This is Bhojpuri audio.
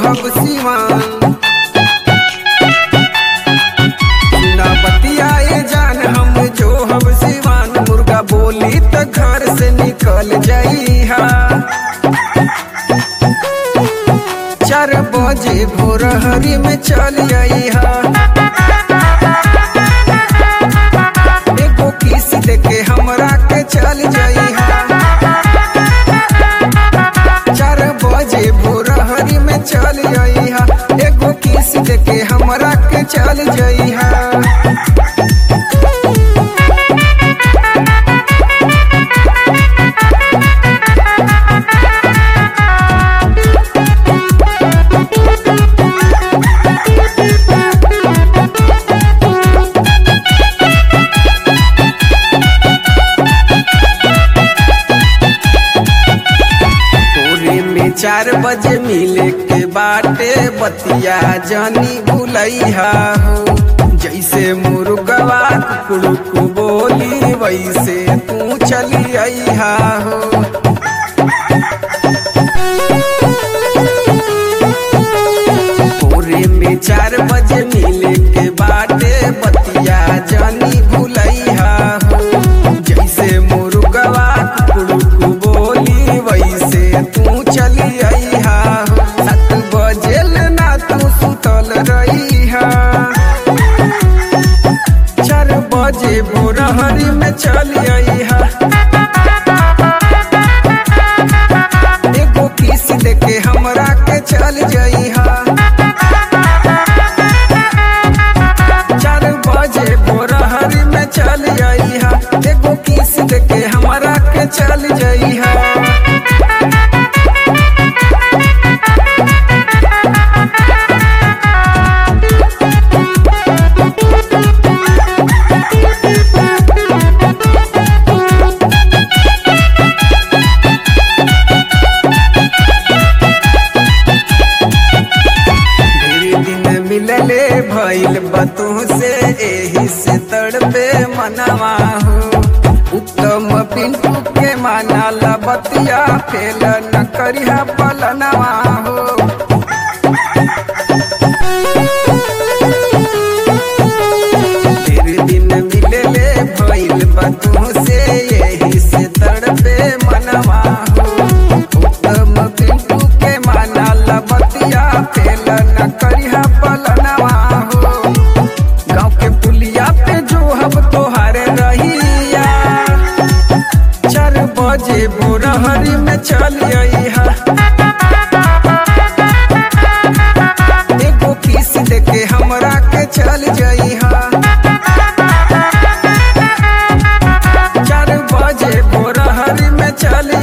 हब सिवान ना बतियाए जान हम जो हब सिवान मुर्गा बोली त घर से निकल जाइहा चार बजे भोर हरी में चल आइहा एगो किस देके हमरा के चल जाइहा चार बजे भोर हरी में चल आइहा एगो किस देके हमरा के चल जाइहा पूरे में चार बजे मिले के बाटे बतिया जानी भूलैहा हो जैसे मुर्गवा कुकुड़ुक बोली वैसे तू चली अइहा हो पूरे में चार बजे मिले के बाटे बतिया जानी भूलैहा हो जैसे मुर्गवा कुकुड़ुक बोली वैसे तू चली अइहा हो सात बजे ना तू सुतल रहिहा चार बजे भोर हरी में चली अइहा एगो किस देके हमरा के चल जइहा चार बजे भोर हरी में चल जइहा एगो किस देके हमरा के चल जइहा ढेरी दिन मिलले भइल बतू से एही से तड़पे मनवा हो उत्तम पिंटू के माना बतिया फेल न करिहा पलनवा हो ढेरी दिन मिलले भइल बतू से एही से तड़पे मनवा हो उत्तम पिंटू के माना बतिया फेल न करिहा पलनवा हो गाँव के पुलिया पे जो हम तोहारे रहिया चार बजे भोर हरी में चल अइहा एगो किस देके हमरा के चल जइहा चार बजे भोर हरी में चल